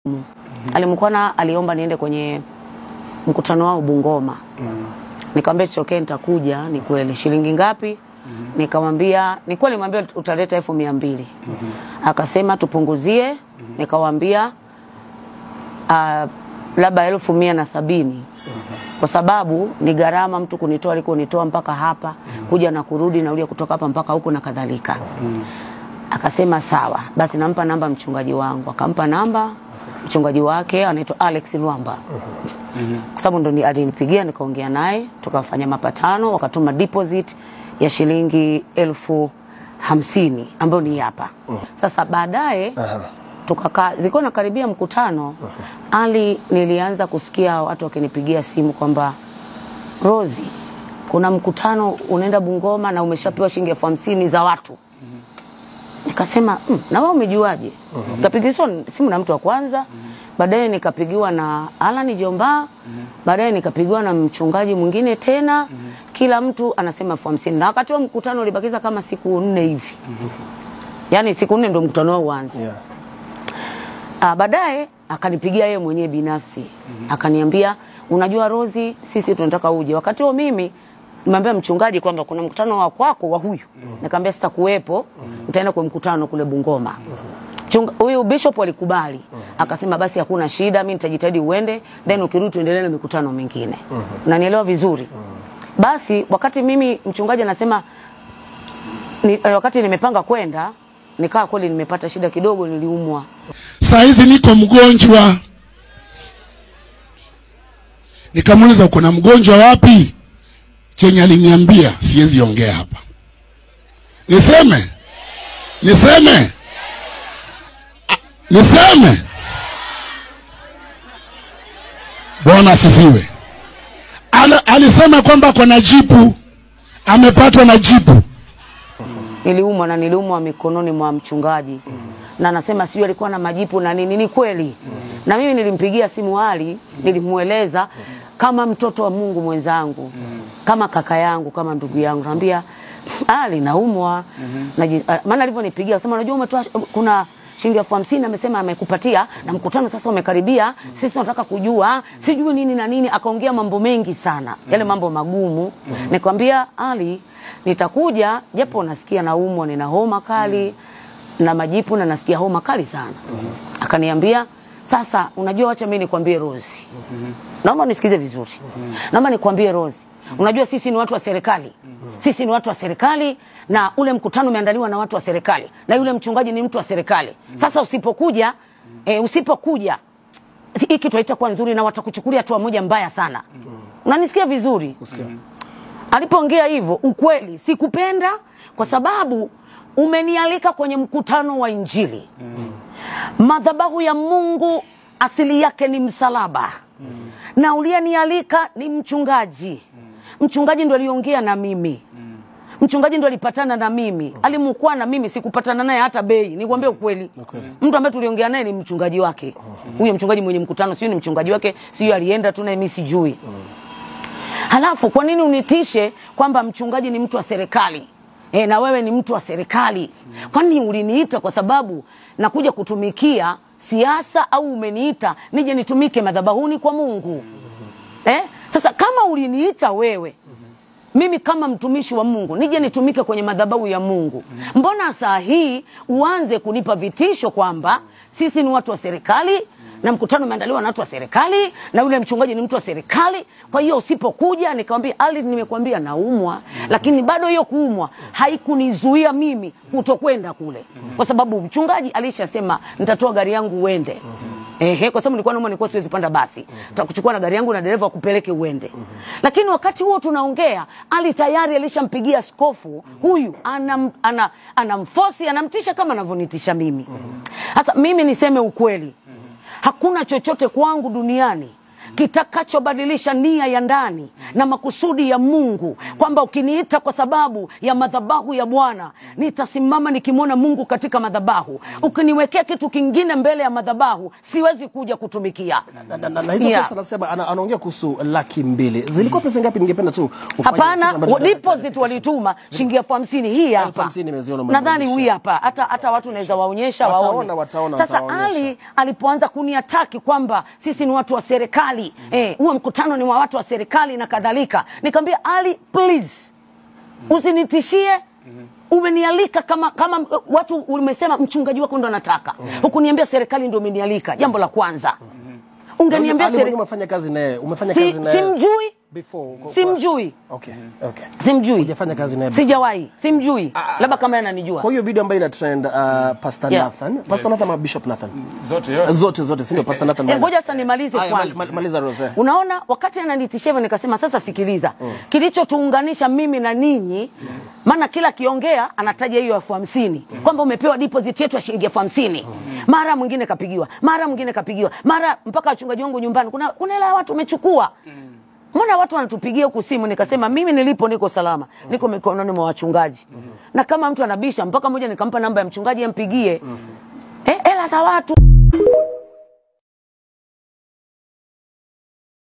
Alimkwana aliomba niende kwenye mkutano wao Bungoma. Nikamwambia it's okay, nitakuja. Ni kweli. Shilingi ngapi? Nikamwambia ni kweli, nimwambia utaleta elfu mia mbili. Akasema tupunguzie. Nikamwambia uh, labda elfu mia na sabini kwa sababu ni gharama mtu kunitoa alikonitoa mpaka hapa kuja na kurudi nauli ya kutoka hapa mpaka huko na kadhalika. Akasema sawa, basi nampa namba mchungaji wangu. Akampa namba mchungaji wake anaitwa Alex Lwamba kwa sababu ndo ni- alinipigia nikaongea naye tukafanya mapatano, wakatuma deposit ya shilingi elfu hamsini ambayo ni hapa. Sasa baadaye tukakaa, zilikuwa nakaribia mkutano, Ali nilianza kusikia watu wakinipigia simu kwamba Rozi, kuna mkutano unaenda Bungoma na umeshapewa shilingi elfu hamsini za watu. Nikasema mm, na wewe umejuaje? Nikapigiwa simu na mtu wa kwanza, baadaye nikapigiwa na Alan Jomba, baadaye nikapigiwa na mchungaji mwingine tena, kila mtu anasema elfu hamsini na wakati wa mkutano ulibakiza kama siku nne hivi, yaani siku nne ndo mkutano wao uanze. Yeah. Ah, baadaye akanipigia yeye mwenyewe binafsi akaniambia, unajua Rozi, sisi tunataka uje. Wakati huo mimi nimwambia mchungaji kwamba kuna mkutano wa kwako wa huyu, nikamwambia sitakuwepo, nitaenda kwa mkutano kule Bungoma. Chunga- Huyu bishop alikubali, akasema basi hakuna shida, mimi nitajitahidi uende, then ukirudi tuendelee na mikutano mingine. Unanielewa vizuri? Basi wakati mimi mchungaji anasema ni, eh, wakati nimepanga kwenda nikaa kweli nimepata shida kidogo, niliumwa saa hizi niko mgonjwa. Nikamuuliza uko na mgonjwa wapi? Chenye aliniambia siwezi ongea hapa. Niseme? Niseme? A- Niseme? Bwana asifiwe. Ala- Alisema kwamba ako na jipu, amepatwa na jipu. niliumwa na niliumwa mikononi mwa mchungaji na anasema sijui alikuwa na majipu na nini. Ni kweli, na mimi nilimpigia simu Ali, nilimweleza kama mtoto wa Mungu mwenzangu, kama kaka yangu, kama ndugu yangu, naambia Ali, naumwa Naji- ah, maana alivyonipigia akasema, unajua umetoa kuna shilingi elfu hamsini amesema amekupatia na mkutano sasa umekaribia, sisi tunataka kujua sijui nini na nini. Akaongea mambo mengi sana, yale mambo magumu. Nikamwambia Ali, nitakuja japo nasikia naumwa, nina homa kali na majipu na nasikia homa kali sana. Akaniambia sasa, unajua, wacha mimi nikwambie Rosi, naomba nisikize vizuri, naomba nikwambie Rosi, unajua sisi ni watu wa serikali, sisi ni watu wa serikali na ule mkutano umeandaliwa na watu wa serikali na yule mchungaji ni mtu wa serikali. Sasa usipokuja eh, usipokuja si- hii kitu haitakuwa nzuri na watakuchukulia hatua moja mbaya sana. Unanisikia vizuri? Alipoongea hivyo, ukweli sikupenda, kwa sababu umenialika kwenye mkutano wa Injili. Madhabahu ya Mungu asili yake ni msalaba, na uliyenialika ni mchungaji. Mchungaji ndo aliongea na mimi mchungaji ndo alipatana na mimi, alimukua na mimi, sikupatana naye hata bei. Nikwambie ukweli, mtu ambaye tuliongea naye ni mchungaji wake, huyo mchungaji mwenye mkutano, sio ni mchungaji wake, sio alienda tu naye, mimi sijui. Halafu kwa nini unitishe kwamba mchungaji ni mtu wa serikali e, na wewe ni mtu wa serikali? Kwani uliniita kwa sababu nakuja kutumikia siasa au umeniita nije nitumike madhabahuni kwa Mungu eh? Sasa kama uliniita wewe mimi kama mtumishi wa Mungu nije nitumike kwenye madhabahu ya Mungu, mbona saa hii uanze kunipa vitisho kwamba sisi ni watu wa serikali na mkutano umeandaliwa na watu wa serikali na yule mchungaji ni mtu wa serikali. Kwa hiyo usipokuja, nikamwambia Ali, nimekwambia naumwa, lakini bado hiyo kuumwa haikunizuia mimi kutokwenda kule, kwa sababu mchungaji alishasema nitatoa gari yangu uende. Ehe, kwa sababu nilikuwa naomba nilikuwa siwezi panda basi. Nitakuchukua na gari yangu na dereva akupeleke uende. Lakini wakati huo tunaongea, Ali tayari alishampigia askofu huyu anam, ana, anamfosi anamtisha kama anavyonitisha mimi. Sasa mimi niseme ukweli. Hakuna chochote kwangu duniani kitakachobadilisha nia ya ndani na makusudi ya Mungu, kwamba ukiniita kwa sababu ya madhabahu ya Bwana nitasimama nikimwona Mungu katika madhabahu. Ukiniwekea kitu kingine mbele ya madhabahu, siwezi kuja kutumikia. na, na, na, na hizo Yeah. pesa anasema ana, anaongea kuhusu laki mbili zilikuwa pesa ngapi? Ningependa tu ufanye kile Hapana, ambacho wa- deposit walituma shilingi elfu hamsini hii Elfu hapa, hamsini nimeziona nadhani umebadilisha. hii hapa, hata hata watu naweza waonyesha Wataona, waone. wataona, Sasa wataonyesha. Ali alipoanza kuniataki kwamba sisi ni watu wa serikali eh, huo mkutano ni wa watu wa serikali na kadhalika, nikamwambia Ali, please usinitishie umenialika kama kama uh, watu umesema mchungaji wako ndo anataka hukuniambia serikali ndio umenialika jambo la kwanza ungeniambia Ali mwenyewe serikali umefanya kazi naye, umefanya si, kazi naye simjui before kwa- simjui Okay, okay. simjui Hujafanya kazi naye before. sijawahi simjui labda kama yeye ananijua Kwa hiyo video ambayo ina trend uh, Pastor Yeah. Nathan, Pastor Nathan ama Bishop Nathan? zote yote. Zote zote, si ndio Pastor Nathan? Eh, nani? ngoja sasa nimalize Haya, kwanza mal- mal- maliza Rose. unaona wakati ananitishia hivyo nikasema sasa sikiliza kilichotuunganisha mimi na ninyi maana kila akiongea anataja hiyo elfu hamsini kwamba umepewa deposit yetu ya shilingi elfu hamsini mara mwingine kapigiwa mara mwingine kapigiwa mara mpaka wachungaji wangu nyumbani kuna kuna hela ya watu umechukua mbona watu wanatupigia huku simu nikasema mimi nilipo niko salama niko mikononi mwa wachungaji na kama mtu anabisha mpaka moja nikampa namba ya mchungaji ampigie eh, hela za watu